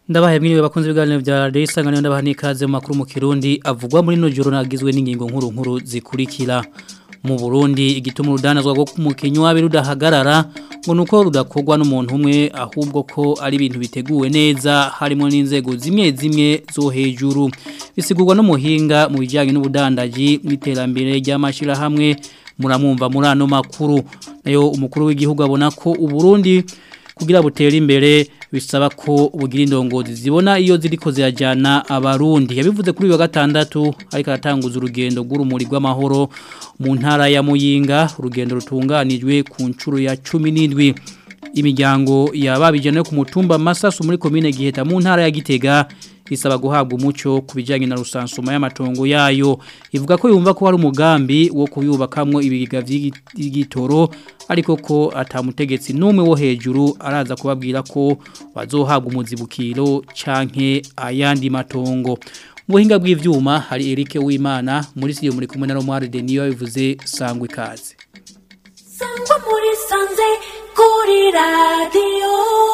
Ndabahe mwiriwe bakunze ibiganiro vya Radio Isanganiro ndabaha nikaze mu makuru mu Kirundi avugwa muri no joro nagizwe n'ingingo nkuru nkuru zikurikira mu Burundi igituma urudanazwa rwo kumukenyi wabe rudahagarara ngo nuko rudakorwa n'umuntu umwe ahubwo ko ari ibintu biteguwe neza harimo n'inzego zimwe zimwe zo hejuru bisigurwa n'umuhinga mu bijyanye n'ubudandaji n'iterambere ry'amashira hamwe muramwumva muri ano makuru nayo umukuru w'igihugu abona ko uburundi kugira butere imbere bisaba ko bugira indongozi zibona iyo ziriko zirajyana abarundi yabivuze kuri uyu wa gatandatu ariko aratanguza urugendo rw'urumuri rw'amahoro mu ntara ya muyinga urugendo rutunganijwe ku nshuro ya cumi n'indwi imiryango yababijyana ku mutumba masasu muri komine giheta mu ntara ya gitega isaba guhabwa umuco ku bijyanye na rusansuma y'amatongo yayo ivuga ko yumva ko hari umugambi wo kuyubakamwo ibiga by'igitoro ariko ko atamutegetsi n'umwe wo hejuru araza kubabwira ko bazohabwa umuzibukiro canke ayandi matongo buhinga bw'ivyuma hari Eric Uwimana muri siyo muri kumwe na Romare Denio bivuze sangwe ikaze Sangwa muri sanze kuri radio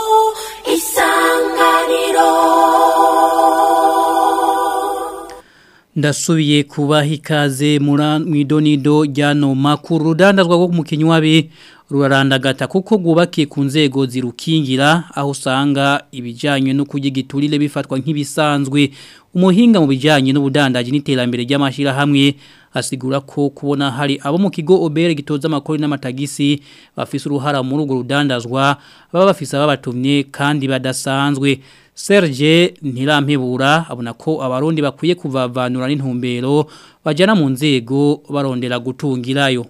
isanganiro Ndasubiye kubaha ikaze mwidonido ryano makuru rudandazwa rwo mukinyi wabi rurarandagata kuko gubakiye ku nzego zirukingira aho usanga ibijyanye no kugigiturire bifatwa nk'ibisanzwe umuhinga mu bijyanye n'ubudandaji n'iterambere ry'amashyirahamwe asigura ko kubona hari abo mu kigo obere gitoza amakuru n'amatagisi bafise uruhara muri urwo rudandazwa baba bafise ababatumye kandi badasanzwe Serge Ntirampebura abona ko abarundi bakwiye kuvavanura n'intumbero bajana mu nzego barondera gutungirayo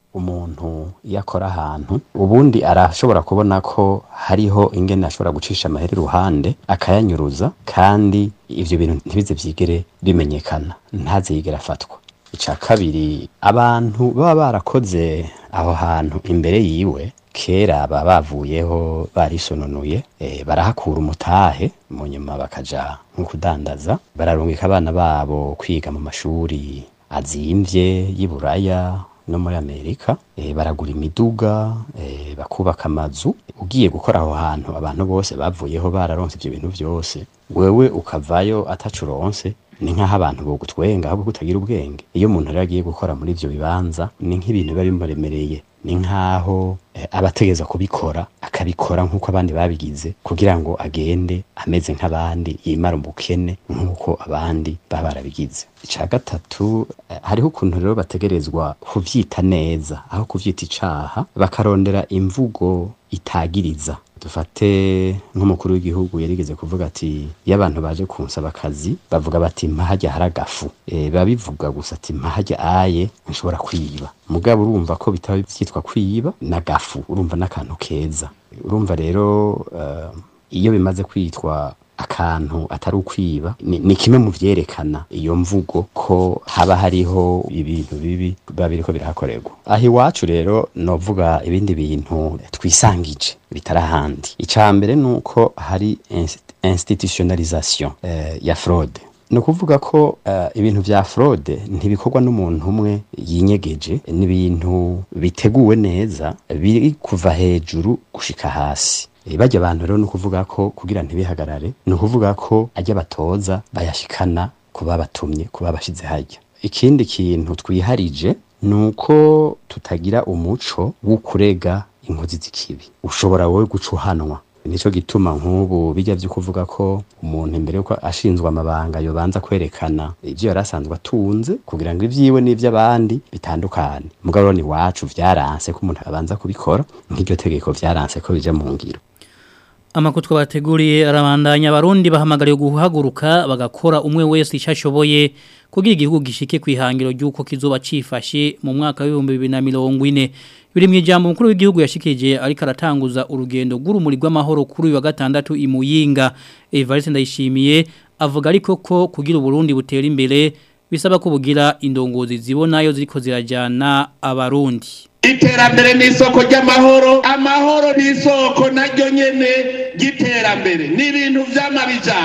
umuntu iyo akora ahantu ubundi arashobora kubona ko hariho ingene ashobora gucisha amahera iruhande akayanyuruza kandi ivyo bintu ntibize vyigere bimenyekana ntaze yigera afatwa ica kabiri abantu baba barakoze aho hantu imbere yiwe kera baba bavuyeho barisononuye e, barahakura umutahe mu nyuma bakaja nko kudandaza bararungika abana babo kwiga mu mashuri azimvye y'iburaya no muri Amerika e, baragura imiduga e, bakubaka amazu ugiye gukora aho hantu abantu bose bavuyeho bararonse ivyo bintu vyose wewe ukavayo atacuronse ni nk'aho abantu bogutwenga ahubwo kutagira ubwenge iyo umuntu rero agiye gukora muri ivyo bibanza ni nk'ibintu biba bimuremereye ni nk'aho eh, abategeza kubikora akabikora nk'uko abandi babigize kugira ngo agende ameze nk'abandi yimara umukene nk'uko abandi baba barabigize ica gatatu eh, hariho ukuntu rero bategerezwa kuvyita neza aho kuvyita icaha bakarondera imvugo itagiriza dufate nk'umukuru w'igihugu yarigeze kuvuga ati iyo abantu baje kunsaba akazi bavuga bati mpahajya haragafu e, babivuga gusa ati mpahajya aye nshobora kwiba mugabo urumva ko bitaba byitwa kwiba na gafu urumva n'akantu keza urumva rero uh, iyo bimaze kwitwa akantu atari ukwiba ni, ni kimwe mu vyerekana iyo mvugo ko haba hariho ibintu bibi biba biriko birahakorerwa aho iwacu rero novuga ibindi bintu twisangije bitari ahandi ica mbere nuko hari institutionalisation eh, ya fraude ni ukuvuga ko uh, ibintu vya fraude ntibikorwa n'umuntu umwe yinyegeje ni ibintu biteguwe neza biri kuva hejuru gushika hasi bajya abantu rero ni ukuvuga ko kugira ntibihagarare ni ukuvuga ko ajya batoza bayashikana kuba batumye kuba bashize hajya ikindi kintu twiharije ni uko tutagira umuco wo kurega inkozi z'ikibi ushobora wowe guca uhanwa nico gituma nk'ubu bijya byo kuvuga ko umuntu imbere yuko ashinzwe amabanga yobanza kwerekana ivyo yari asanzwe atunze kugira ngo ivyiwe n'ivy'abandi bitandukane mugabo ni wacu vyaranse ko umuntu abanza kubikora nk'iryo tegeko vyaranse ko bija mu ngiro Amakutwa bateguriye arabandanya abarundi bahamagariye guhaguruka bagakora umwe wese icashoboye kugira igihugu gishike kwihangiro ryuko kizoba cifashe mu mwaka wa 2040 biri mu ijambo mukuru w'igihugu yashikije ariko aratanguza urugendo rw'urumuri rw'amahoro kuri uyu wa gatandatu imuyinga Evariste ndayishimiye avuga ariko ko kugira uburundi butera imbere bisaba ko bugira indongozi zibonayo ziriko zirajana abarundi iterambere ni isoko ry'amahoro amahoro ni isoko naryo nyene ry'iterambere ni ibintu vy'amabijana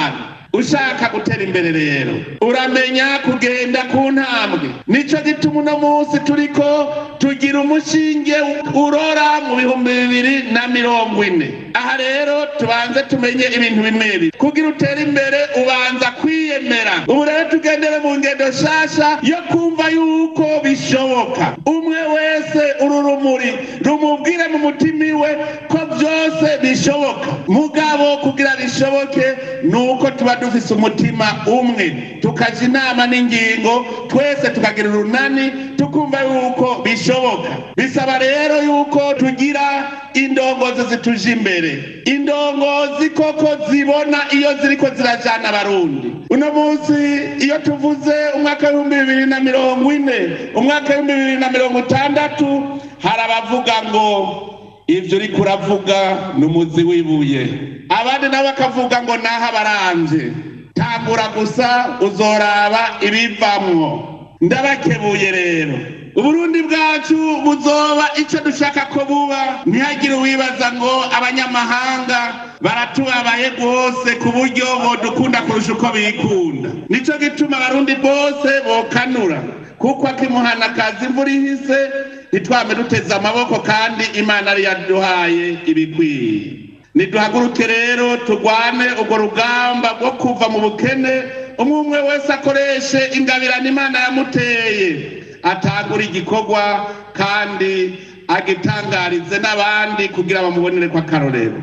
ushaka gutera imbere rero uramenya kugenda ku ntambwe nico gituma uno munsi turiko tugira umushinge urora mu bihumbi bibiri na mirongo ine aha rero tubanze tumenye ibintu bimwe bibiri kugira utere imbere ubanza kwiyemera ubu rero tugendere mu ngendo shasha yo kumva yuko bishoboka umwe wese uru rumuri rumubwire mu mutima iwe ko byose bishoboka mugabo kugira bishoboke ni uko tuba dufise umutima umwe tukaja inama n'ingingo twese tukagira urunani tukumva yuko bishoboka bisaba rero yuko tugira indongozi zituje imbere indongozi koko zibona iyo ziriko zirajana abarundi uno munsi iyo tuvuze umwaka w'ibihumbi bibiri na mirongo ine umwaka w'ibihumbi bibiri na mirongo itandatu hari abavuga ngo ibyo uriko uravuga ni umuzi w'ibuye abandi nabo bakavuga ngo naho abaranje tambura gusa uzoraba ibivamwo ndabakebuye rero uburundi bwacu buzoba icyo dushaka ko buba ntihagire uwibaza ngo abanyamahanga baratubabaye rwose ku buryo bodukunda kurusha uko bikunda nicyo gituma abarundi bose bokanura kuko akimuhana akazi imvura ihise ntitwame duteze amaboko kandi imana yari yaduhaye ibikwiye niduhaguruke rero turwane urwo rugamba rwo kuva mu bukene umwe umwe wese akoreshe ingabirano imana yamuteye atangura igikorwa kandi agitangarize n'abandi kugira bamubonere ko akarorero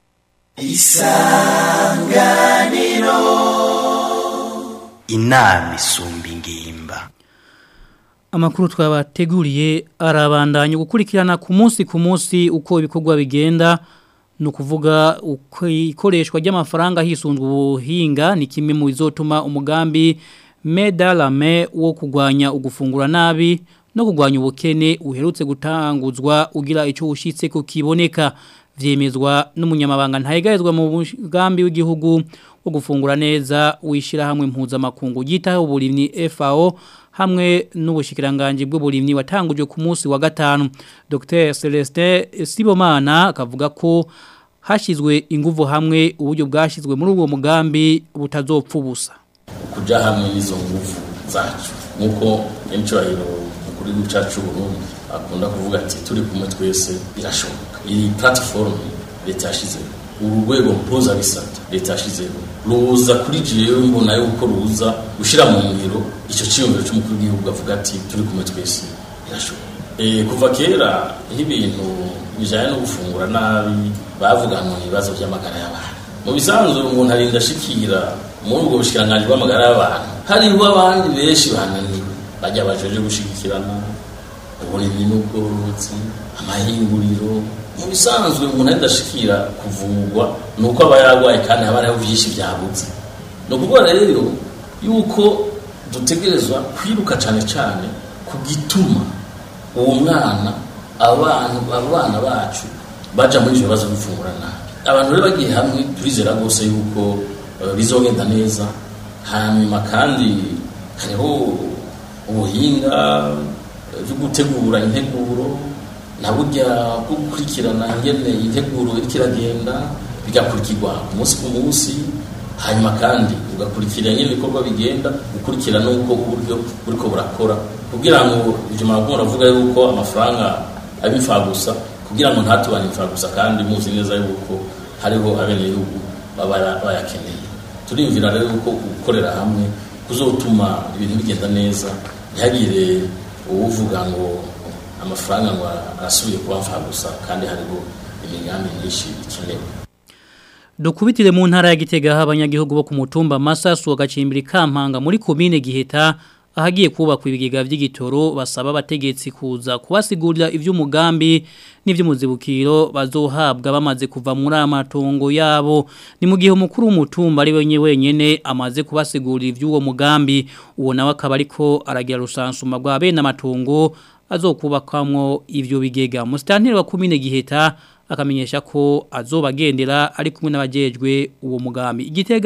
inama isumba ingimba Amakuru twabateguriye arabandanya gukurikirana ku munsi ku munsi uko ibikorwa bigenda no kuvuga uko ikoreshwa ry'amafaranga hisunzwe ubuhinga ni kimwe mu bizotuma umugambi medalame wo kugwanya ugufungura nabi no kugwanya ubukene uherutse gutanguzwa ugira icyo ushitse ko kiboneka vyemezwa n'umunyamabanga ntayegayezwa mu mugambi w'igihugu wo gufungura neza wishira hamwe mpuzamakungu yitaho uburimyi FAO hamwe n'ubushikiranganje bw'uburimyi watanguje ku munsi wa gatanu Dr Celestin Sibomana akavuga ko hashizwe inguvu hamwe uburyo bwashizwe muri uwo mugambi butazopfa ubusa kuja hamwe n'izo nguvu zacu nk'uko n'icyubahiro mukuru w'igihugu cyacu Burundi akunda kuvuga ati turi kumwe twese birashoboka iyi platform leta yashizeho uru rwego mpuzabisata leta yashizeho ruza kuri jewe mbona yuko ruza gushira mu ngiro icyo cyiyumviro cy'umukuru w'igihugu avuga ati turi kumwe twese birashoboka e, kuva kera nk'ibintu bijanye no gufungura nabi bavuga ngo ibibazo by'amagara y'abantu mu bisanzwe umuntu arinda ashikira muri ubwo bushikiranganji bw'amagara y'abantu hariho abandi benshi bananiwe bajya bajeje gushigikirana uburimyi n'ubworozi amahinguriro mu bisanzwe umuntu adashikira kuvurwa ni uko aba yarwaye kandi haba hariho byinshi byabuze ni ukuvuga rero yuko dutegerezwa kwiruka cyane cyane ku gituma uwo mwana abantu abana bacu baja muri ivyo bibazo bifungura nabi abantu rero bagiye hamwe turizera rwose yuko uh, bizogenda neza hanyuma kandi hariho ubuhinga bwo gutegura integuro na burya bwo gukurikirana ingene integuro iriko iragenda bigakurikirwa ku munsi ku munsi hanyuma kandi ugakurikira nyine ibikorwa bigenda gukurikira n'uko uburyo buriko burakora kugira ngo ivyo maravuga uravuga yuko amafaranga aba imfagusa kugira ngo ntatubane imfagusa kandi muzi neza yuko hariho abenegihugu baba bayakeneye turimvira rero yuko gukorera hamwe kuzotuma ibintu bigenda neza ntihagire uwuvuga ngo amafaranga ngo arasubiye kuba mfagusa kandi hariho imigambi myinshi ikenewe Dukubitire mu ntara ya Gitega abanyagihugu bo ku mutumba Masasu agacimbira kampanga muri komine Giheta ahagiye kubakwa ibigega vy'igitoro basaba abategetsi kuza kubasigurira ivy'umugambi n'ivy'umuzibukiro bazohabwa bamaze kuva muri amatongo yabo ni mu gihe umukuru w'umutumba ari wenye wenyene amaze kubasigurira ivy'uwo mugambi uwo nawe akaba ariko aragira rusansuma rwa bene amatongo azokubakamwo ivyo bigega musitanteri wa komine Giheta akamenyesha ko azobagendera ari kumwe n'abajejwe uwo mugambi igitega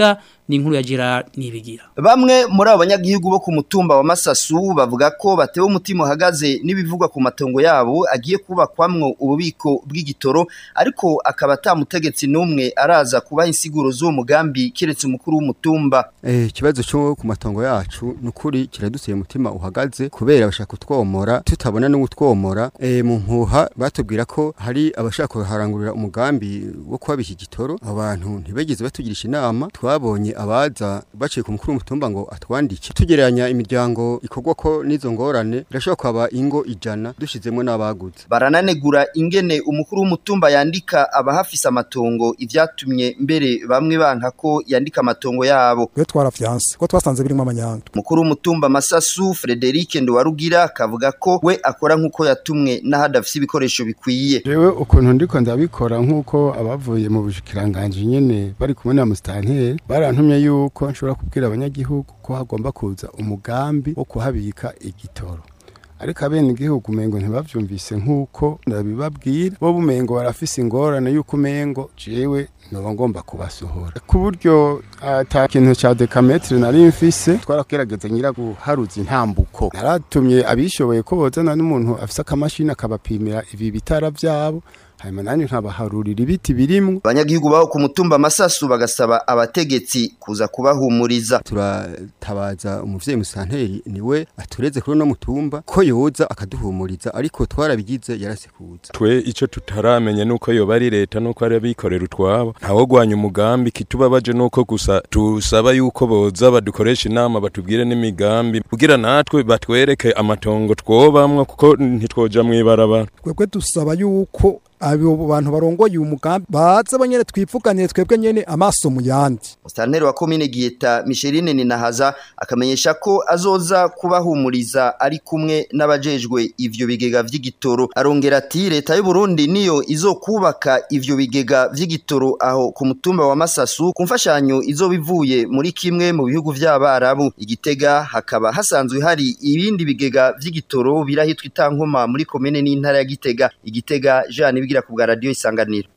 ni inkuru ya Gerard Nibigira Bamwe muri abo banyagihugu bo ku mutumba wa Masasu bavuga ko batewe umutima uhagaze n'ibivugwa ku matongo yabo agiye kubakwamwo ububiko bw'igitoro ariko akaba atamutegetsi n'umwe araza kubaha insiguro z'uwo mugambi kiretse umukuru w'umutumba Eh ikibazo cyo ku matongo yacu nukuri kiraduteye umutima uhagaze kubera bashaka kutwomora tutabona no gutwomora eh mu mpuha batubwira ko hari abashaka kuharangurira umugambi wo kwabika igitoro abantu ntibegeze batugirisha inama twabonye abaza baciye ku mukuru w'umutumba ngo atwandike tugereranya imiryango ikorwa ko n'izo ngorane birashobora kwaba ingo ijana dushizemo n'abaguze barananegura ingene umukuru w'umutumba yandika abahafise amatongo ivyatumye mbere bamwe banka ko yandika amatongo yabo twe twarafyanse ko twasanze birimo amanyanga umukuru w'umutumba Masasu Frederic Ndwarugira akavuga ko we akora nkuko yatumwe n'ahadafise ibikoresho bikwiye Jewe ukuntu ndiko ndabikora nkuko abavuye mu bushikiranganje nyene bari kumwe na mustanteri barantumye yuko nshobora kubwira abanyagihugu ko hagomba kuza umugambi wo kuhabika igitoro ariko abene igihugu umengo ntibavyumvise nkuko ndabibabwira bo bumengo barafise ingorane yuko umengo jewe noba ngomba kubasohora ku buryo ata kintu ca dekametre nari mfise twaragerageza nyira guharuza intambuko naratumye abishoboye ko bozana n'umuntu afise akamashini akabapimira ibi bitara vyabo hanyuma nanje nkabaharurira ibiti birimwo abanyagihugu baho ku mutumba Masasu bagasaba abategetsi kuza kubahumuriza turatabaza umuvyeyi musanteri niwe atureze kuri no mutumba ko yoza akaduhumuriza ariko twarabigize yarasekuza twe ico tutaramenya nuko yoba ari leta nuko ari abikorera utwabo ntawo gwanya umugambi kitubabaje nuko gusa tusaba yuko boza badukoresha inama batubwire n'imigambi kugira natwe batwereke amatongo twobamwo kuko ntitwoja mwibarabara twebwe dusaba yuko abo bantu barongoye uyu mugambi baze banyene twipfuganiye twebwe nyene amaso mu yandi Mustanteri wa komine Gieta Micheline Ninahaza akamenyesha ko azoza kubahumuriza ari kumwe n'abajejwe ivyo bigega vy'igitoro arongera ati leta y'u Burundi niyo izokubaka ivyo bigega vy'igitoro aho ku mutumba wa Masasu ku mfashanyo izobivuye muri kimwe mu bihugu vy'abarabu igitega hakaba hasanzwe hari ibindi bigega vy'igitoro birahitwa itankoma muri komine n'intara ya Gitega igitega Jean bigira ku bwa radio isanganiro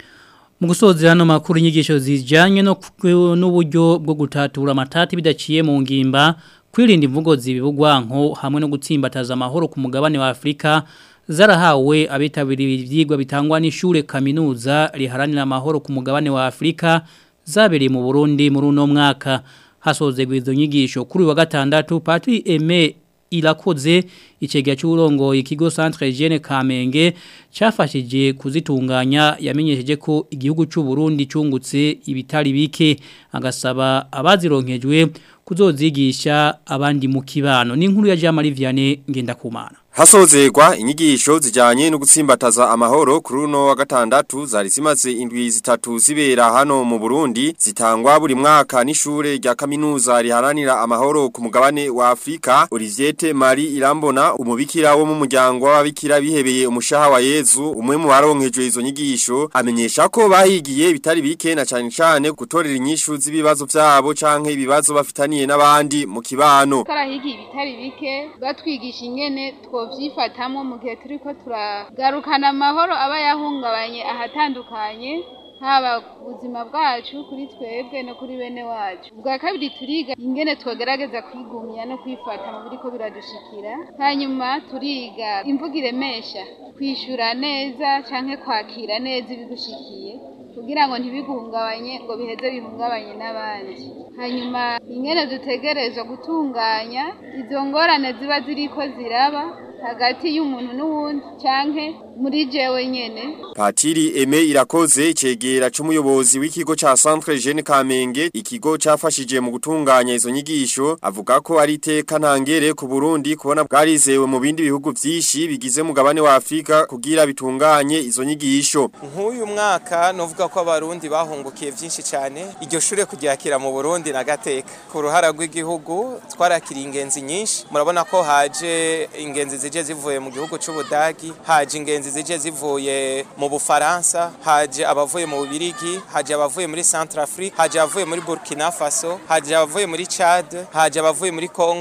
mu gusoza hano makuru inyigisho zijyanye no n'uburyo bwo gutatura amatati bidaciye mu ngimba kwirinda imvugo zibibugwanko hamwe no gutsimbataza amahoro ku mugabane wa Afrika zarahawe abitabiriye ibyigwa bitangwa n'ishure kaminuza riharanira amahoro ku mugabane wa Afrika zabereye mu Burundi muri uno mwaka hasozegwa izo nyigisho kuri wa gatandatu Patri Aime irakoze icegya cy'urongoye ikigo Centre Hygiene Kamenge cyafashije kuzitunganya yamenyesheje ko igihugu cy'u Burundi cungutse ibitari bike agasaba abazironkejwe kuzozigisha abandi mu kibano n'inkuru ya Jean Marie Vianney ngendakumana Hasozegwa inyigisho zijanye no gutsimbataza amahoro kuri uno wa gatandatu zari zimaze indwi zitatu zibera hano mu Burundi zitangwa buri mwaka n'ishure rya kaminuza riharanira amahoro ku mugabane wa Afrika Olivier Marie Irambona umubikira wo mu muryango w'ababikira bihebeye umushaha wa Yezu umwe mu baronkejwe izo nyigisho amenyesha ko bahigiye bitari bike na cyane cyane gutorera inyishu z'ibibazo byabo canke ibibazo bafitaniye n'abandi mu kibano Karahigi bitari bike batwigisha ingene two vyifatamwo mu gihe turiko turagarukana amahoro aba yahungabanye ahatandukanye haba ku buzima bwacu kuri twebwe no kuri bene wacu ubwa kabiri turiga ingene twogerageza kwigumya no kwifata mu biriko biradushikira hanyuma turiga imvugo iremesha kwishura neza canke kwakira neza ibigushikiye kugira ngo ntibiguhungabanye ngo biheze bihungabanye n'abandi hanyuma ingene dutegerezwa gutunganya izo ngorane ziba ziriko ziraba hagati y'umuntu n'uwundi canke muri jewe nyene Patiri Eme irakoze icegera c'umuyobozi w'ikigo ca Centre Jeune Kamenge ikigo cafashije mu gutunganya izo nyigisho avuga ko ari iteka ntangere ku Burundi kubona bwarizewe mu bindi bihugu vyinshi bigize mugabane wa Afrika kugira bitunganye izo nyigisho nk'uyu mwaka novuga ko abarundi bahungukiye vyinshi cyane iryo shure kuryakira mu Burundi na gateka ku ruhara rw'igihugu twarakiriye ingenzi nyinshi murabona ko haje ingenzi zije zivuye mu gihugu c'Ubudagi haje ingenzi zije zivuye mu Bufaransa haje abavuye mu Bubirigi haje abavuye muri Centrafrique haje abavuye muri Burkina Faso haje abavuye muri Chad haje abavuye muri Congo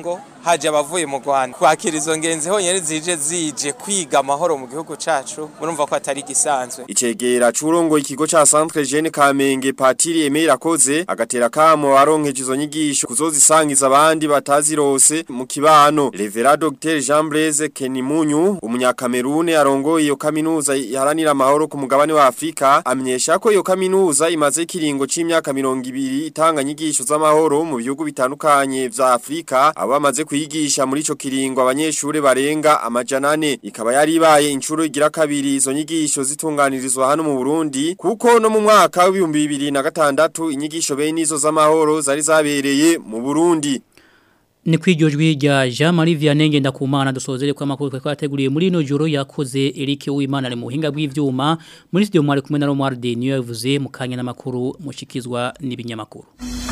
haje abavuye mu Rwanda kwakira izo ngenzi honyene zije zije kwiga amahoro mu gihugu cacu murumva ko atari gisanzwe Icegera curongo ikigo ca Centre Jeune Kamenge Patiri Emile Rakoze agatera kamo aronkeje izo nyigisho kuzozisangiza abandi batazirose mu kibano Revera Dr Jean Blaise Kenimunyu umunyakamerune arongoye iyo kaminuza iharanira amahoro ku mugabane wa Afrika amenyesha ko iyo kaminuza imaze kiringo c'imyaka 200 itanga nyigisho z'amahoro mu bihugu bitandukanye vya Afrika abo bamaze kuyigisha muri ico kiringo abanyeshure barenga amajana ane ikaba yari ibaye incuro igira kabiri izo nyigisho zitunganirizwa hano mu Burundi kuko no mu mwaka w'ibihumbi bibiri na gatandatu inyigisho bene izo z'amahoro zari zabereye mu Burundi Ni kwiryo jwi rya Jean Marie Vianney Ngendakumana dusozere kwa makuru kwa kwateguriye muri no joro yakoze Eric Uwimana ari mu buhinga bw'ivyuma muri studio mwari kumwe na Romuald niyo yavuze mu kanya n'amakuru mushikizwa n'ibinyamakuru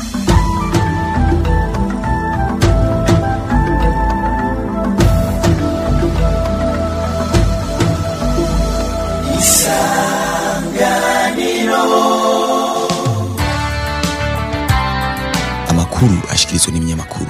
amakuru ashikirizwa n'ibinyamakuru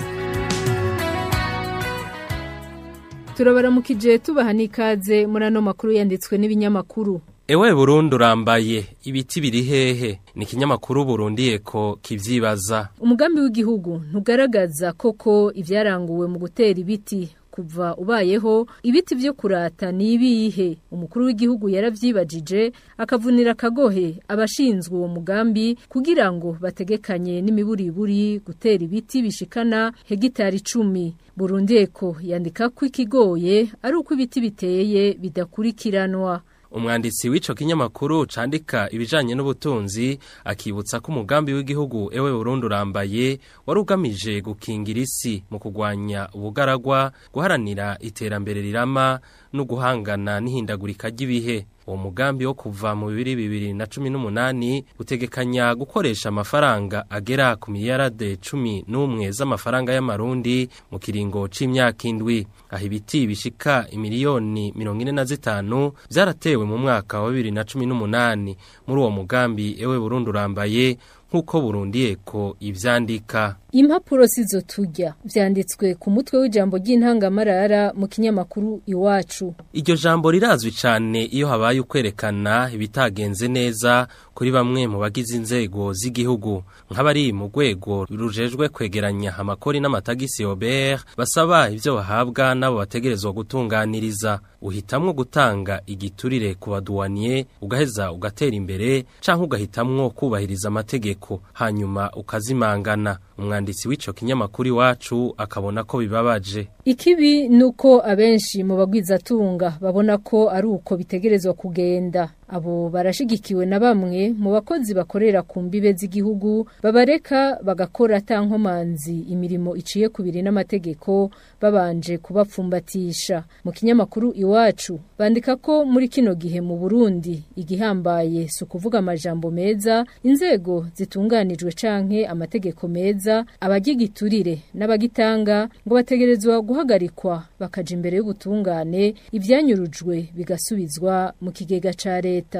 turabaramukije tubaha n'ikaze muri ano makuru yanditswe n'ibinyamakuru Ewe Burundi urambaye ibiti biri hehe ni ikinyamakuru Burundi eko kivyibaza umugambi w'igihugu ntugaragaza koko ivyaranguwe mu gutera ibiti kuva ubayeho ibiti byo kurata ni ibihe umukuru w'igihugu yaravyibajije akavunira akagohe abashinzwe uwo mugambi kugira ngo bategekanye n'imiburiburi gutera ibiti bishikana hegitari icumi Burundi eko yandika ko ikigoye ari uko ibiti biteye bidakurikiranwa umwanditsi w'ico kinyamakuru candika ibijanye n'ubutunzi akibutsa ko umugambi w'igihugu ewe Burundi urambaye wari ugamije gukingira isi mu kugwanya ubugaragwa guharanira iterambere rirama no guhangana n'ihindagurika ry'ibihe uwo mugambi wo kuva mu bibiri bibiri na cumi n'umunani utegekanya gukoresha amafaranga agera ku miliyarade cumi n'umwe z'amafaranga y'amarundi mu kiringo c'imyaka indwi aho ibiti bishika imiliyoni mirongo ine na zitanu vyaratewe mu mwaka wa bibiri na cumi n'umunani muri uwo mugambi ewe Burundi urambaye nk'uko Burundi eko ivyandika impapuro sizo tujya vyanditswe ku mutwe w'ijambo ry'intangamarara mu kinyamakuru iwacu iryo jambo rirazwi cyane iyo habaye ukwerekana ibitagenze neza kuri bamwe mu bagize inzego z'igihugu nk'abari mu rwego rujejwe kwegeranya amakori n'amatagisi Robert basaba ivyo bahabwa nabo bategerezwa gutunganiriza uhitamwo gutanga igiturire ku baduwaniye ugaheza ugatera imbere canke ugahitamwo kubahiriza amategeko hanyuma ukazimangana umwanditsi w'ico kinyamakuru iwacu akabona ko bibabaje ikibi nuko abenshi mu bagwizatunga babona ko ari uko bitegerezwa kugenda abo barashigikiwe na bamwe mu bakozi bakorera ku mbibe z'igihugu babareka bagakora atankomanzi imirimo iciye ku biri n'amategeko babanje kubapfumbatisha mu kinyamakuru iwacu bandika ko muri kino gihe mu Burundi igihambaye si ukuvuga amajambo meza inzego zitunganijwe canke amategeko meza abagigiturire n'abagitanga ngo bategerezwa guhagarikwa bakaja imbere y'ubutungane ivyanyurujwe bigasubizwa mu kigega ca leta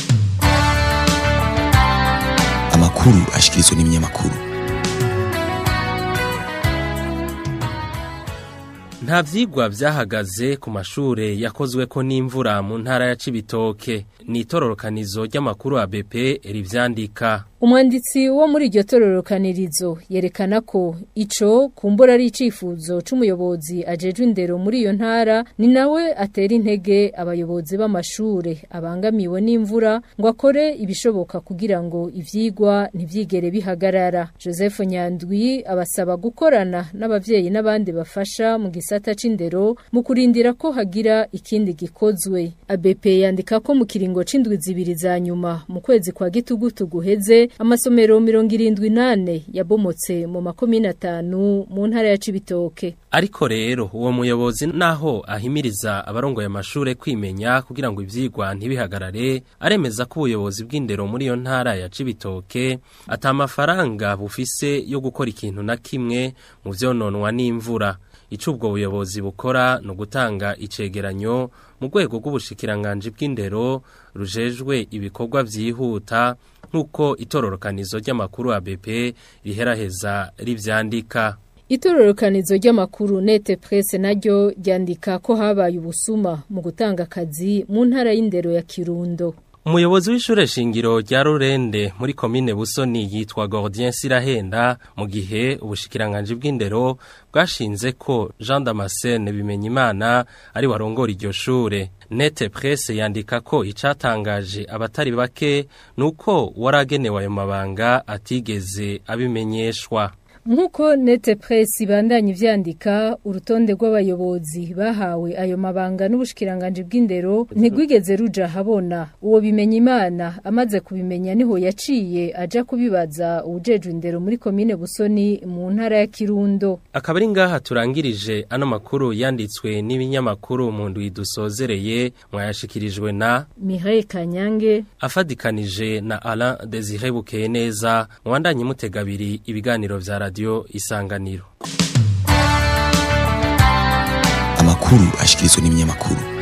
amakuru ashikirizwa n'ibinyamakuru nta vyigwa vyahagaze ku mashure yakozweko n'imvura mu ntara ya Cibitoke ni itororokanizo ry'amakuru ABP rivyandika Umwanditsi wo muri iryo tororokanirizo yerekana ko ico kumbura ari icifuzo c'umuyobozi ajejwe indero muri iyo ntara ni nawe atera intege abayobozi b'amashure abangamiwe n'imvura ngo akore ibishoboka kugira ngo ivyigwa ntivyigere bihagarara Joseph Nyandwi abasaba gukorana n'abavyeyi n'abandi bafasha mu gisata c'indero mu kurindira ko hagira ikindi gikozwe ABP yandika ko mu kiringo c'indwi zibiri za nyuma mu kwezi kwa gitugutu guheze amasomero mirongo irindwi nane yabomotse mu makomine atanu mu ntara ya Cibitoke ariko rero uwo muyobozi naho ahimiriza abarongoye amashure kwimenya kugira ngo ivyigwa ntibihagarare aremeza ko ubuyobozi bw'indero muri iyo ntara ya Cibitoke ata amafaranga bufise yo gukora ikintu na kimwe mu vyononwa n'imvura ico ubwo buyobozi bukora no gutanga icegeranyo mu rwego rw'ubushikiranganje bw'indero rujejwe ibikorwa vyihuta nk'uko itororokanizo ry'amakuru ABP riheraheza rivyandika Itororokanizo ry'amakuru Nete Presse naryo ryandika ko habaye ubusuma mu gutanga akazi mu ntara y'indero ya Kirundo. Umuyobozi w'ishure shingiro rya Rurende muri komine Busoni yitwa Gordien Sirahenda mu gihe ubushikiranganje bw'indero bwashinze ko Jean Damascene Bimenyimana ari warongora iryo shure. Nete Presse yandika ko icatangaje abatari bake nuko waragenewe ayo mabanga atigeze abimenyeshwa. Nkuko Nete Press ibandanye ivyandika urutonde rw'abayobozi bahawe ayo mabanga n'ubushikiranganje bw'indero ntigwigeze ruja habona uwo bimenya imana amaze kubimenya niho yaciye aja kubibaza ujejwe indero muri komine Busoni mu ntara ya Kirundo Akaba ari ngaha turangirije ano makuru yanditswe n'ibinyamakuru mu ndwi dusozereye mwayashikirijwe na Mireille Kanyange afadikanije na Alain Desire Bukeneza mwandanye mutegabiri ibiganiro vya radio isanganiro amakuru ashikirizwa n'ibinyamakuru